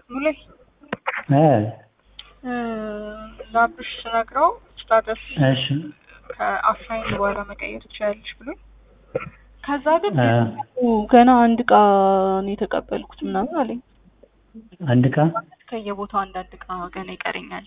ሙሌ እ ለአብርሽ ስነግረው ስታተስ እሺ ከአሳይን በኋላ መቀየር ትችላለች ብሎኝ ከዛ ግን እ ገና አንድ እቃ ነው የተቀበልኩት ምናምን አለኝ። አንድ እቃ ከየቦታው አንዳንድ እቃ ገና ይቀረኛል።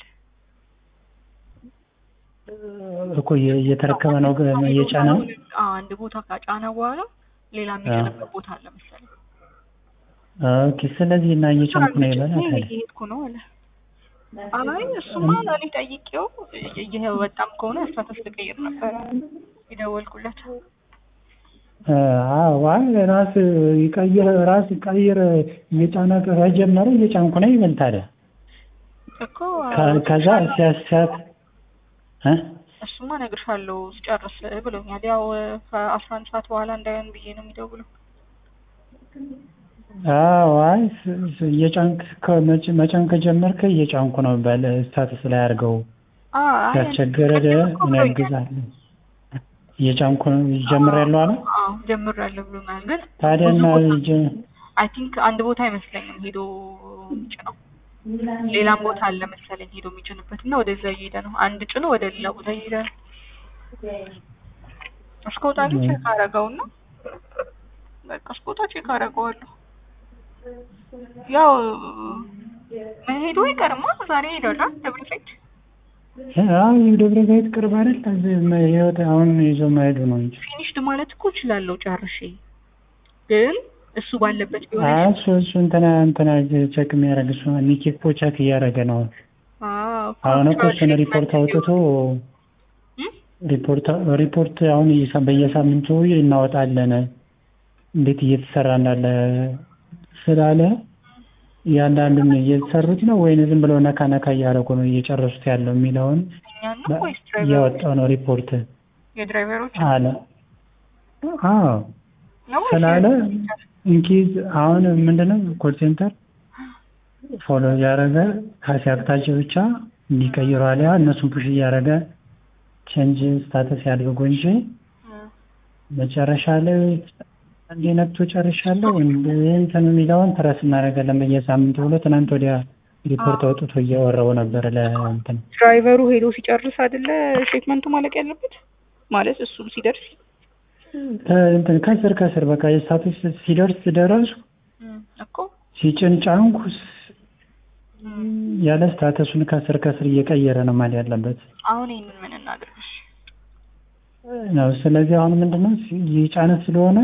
እኮ እየ- እየተረከበ ነው ገ- እየጫነ ነው። አዎ፣ አንድ ቦታ ካጫነ በኋላ ሌላ የሚጭንበት ቦታ አለ መሰለኝ። ኦኬ ስለዚህ እና እየጫንኩ ነው ይበላል እኔ ታዲያ እየሄድኩ ነው አለ። አይ እሱማ ለእኔ ጠይቄው እየወጣም ከሆነ ስታተስ ልቀይር ነበረ የደወልኩለት። እ አዎ አይ ራስ ይቀይር ራስ ቀይር እየጫነ ከጀመረ እየጫንኩ ነው ይበል ታዲያ እኮ ከ- ከዛ ሲያስያት እ እሱማ እነግርሻለሁ ስጨርስ ብሎኛል። ያው ከአስራ አንድ ሰዓት በኋላ እንዳይሆን ብዬ ነው የሚደውለው። አዎ አይ ስ- ስ- እየጫንክ ከመጭ- መጫን ከጀመርክ እየጫንኩ ነው በል ስታተስ ላይ አድርገው አይ ሲያስቸግር ቅድም እኮ እኔ ብሎኛል። አግዛለሁ እየጫንኩ ነው ጀምሬያለሁ አለ አዎ ጀምሬያለሁ ብሎኛል። ግን ታዲያ ብዙ እና ቦታ ጀ- አይ ቲንክ አንድ ቦታ አይመስለኝም ሄዶ የሚጭነው ሌላም ቦታ አለ መሰለኝ ሄዶ የሚጭንበት እና ወደዛ እየሄደ ነው። አንድ ጭኖ ወደ ሌላ ቦታ እየሄደ ነው። እስከወጣ ግን ቼክ አደረገውና በቃ እስከወጣ ቼክ አደረገዋለሁ። ያው መሄዱ አይቀርማ ዛሬ ሄዷል ደብረ ዘይት። አዎ ደብረ ዘይት ቅርብ አይደል እዚህ መ- ህይወት አሁን ይዞ መሄዱ ነው እንጂ ፊኒሽድ ማለት እኮ እችላለሁ ጨርሼ፣ ግን እሱ ባለበት ቢሆን አይ እሱ እሱ እንትና እንትና ቼክ የሚያደርግ እሱ ሚኪ እኮ ቼክ እያደረገ ነው አዎ አሁን እኮ እሱን ሪፖርት አውጥቶ እም? ሪፖርት ሪፖርት አሁን እየሳ- በየሳምንቱ እናወጣለን እንዴት እየተሰራ እንዳለ ስላለ እያንዳንዱን እየተሰሩት ነው ወይን ዝም ብለው ነካ ነካ እያደረጉ ነው እየጨረሱት ያለው የሚለውን እኛን ነው ወይስ ድራይቨሮች? እያወጣው ነው ሪፖርት የድራይቨሮች አለ። አዎ ነው ወይስ ስላለ የድራይቨሮች? ኢንኬዝ አሁን ምንድነው ኮል ሴንተር ፎሎ እያደረገ ከሲያቅታቸው ብቻ እንዲቀይሩ አሊያ እነሱን ፑሽ እያደረገ ቼንጅ ስታተስ ያድርጉ እንጂ እም። መጨረሻ ላይ አንዴ ነክቶ ጨርሻለሁ እንትን የሚለውን ትረስ እናደርጋለን በየሳምንቱ ብሎ ትናንት ወዲያ ሪፖርት አውጥቶ እያወራው ነበር ለእንትን ድራይቨሩ ሄዶ ሲጨርስ አይደለ ሼክመንቱ ማለቅ ያለበት ማለት እሱም ሲደርስ እንትን ከስር ከስር በቃ የስታተስ ሲደርስ ደረሱ እም፣ እኮ ሲጭን ጫንኩ እም። ያለ ስታተሱን ከስር ከስር እየቀየረ ነው ማለት ያለበት አሁን ይህንን ምን እናድርግሽ? ነው። ስለዚህ አሁን ምንድነው የጫነ ስለሆነ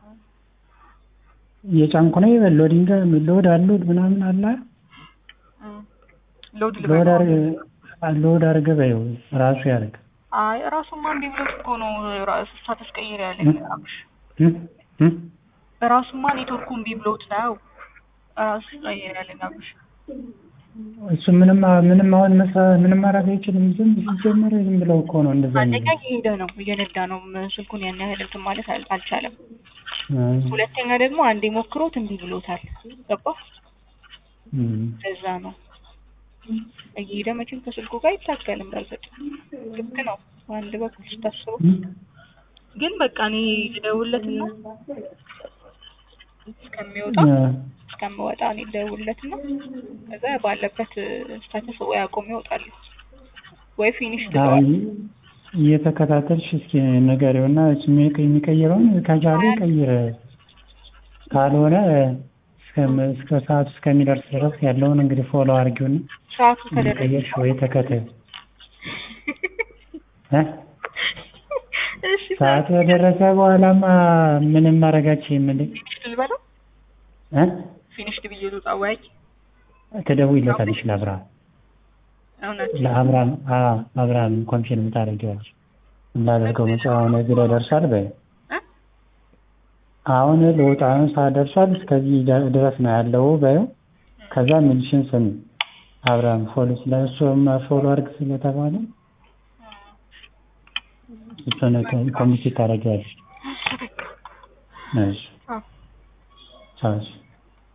እየጫንኩ ነው ይበል ሎዲንግ ሎድ አሎድ ምናምን አለ እም። ሎድ ሎድ ልበል አርገ ሎድ አርገ በይው ራሱ ያደርግ አይ ራሱማ እንዴ ብሎት እኮ ነው ራሱ ስታተስ ቀይር ያለኝ አብሽ ራሱማ ኔትወርኩ እምቢ ብሎት ነው ራሱ ቀይር ያለኝ አብሽ እሱ ምንም ምንም አሁን መሳ ምንም ማድረግ አይችልም። ዝም ሲጀመር ዝም ብለው እኮ ነው እንደዛ አንደኛ እየሄደ ነው እየነዳ ነው ስልኩን ያን ያህል እንትን ማለት አል- አልቻለም። የሚለው። ሁለተኛ ደግሞ አንዴ ሞክሮት እምቢ ብሎታል። ገባ እም፣ ለዛ ነው እየሄደ መቼም ከስልኩ ጋር ይታገልም። በርግጥ ልክ ነው አንድ በኩል ስታስበው፣ እም፣ ግን በቃ እኔ ልደውልለትና እስከሚወጣ እ፣ እስከምወጣ እኔ ልደውልለትና ከዛ ባለበት ስታተስ ወይ አቆም ይወጣሉ ወይ ፊኒሽ አይ ትለዋል። እየተከታተልሽ እስኪ ንገሪውና እሱ የሚቀ- የሚቀይረውን ከቻለ ይቀይር፣ ካልሆነ እስከ- እስከ ሰዓቱ እስከሚደርስ ድረስ ያለውን እንግዲህ ፎሎ አድርጊውና ሰዓቱ ከደረሰ ቀየርሽ ወይ ተከታዩ እ እሺ ሰዓቱ ከደረሰ በኋላማ ምንም ማድረጋችሁ የምልህ ፊኒሽ ልበለው እ ፊኒሽድ ብዬ ልውጣ ወይ ትደውይለታለሽ ለአብርሃም እውነት ለአብርሃም አዎ አብርሃም ኮንፊርም ታደርጊዋለሽ እንዳደርገው መጽ አሁን እዚህ ላይ ደርሷል በይ እ? አሁን ልውጣ ነው ሰዓት ደርሷል እስከዚህ ደ- ድረስ ነው ያለው በይው ከዛ ሚልሽን ስሚ አብርሃም ፎሎ ስለ እሱ ፎሎ አድርግ ስለተባለ እሱን ኮሚቴ ታደርጊዋለሽ እሺ አዎ ቻው እሺ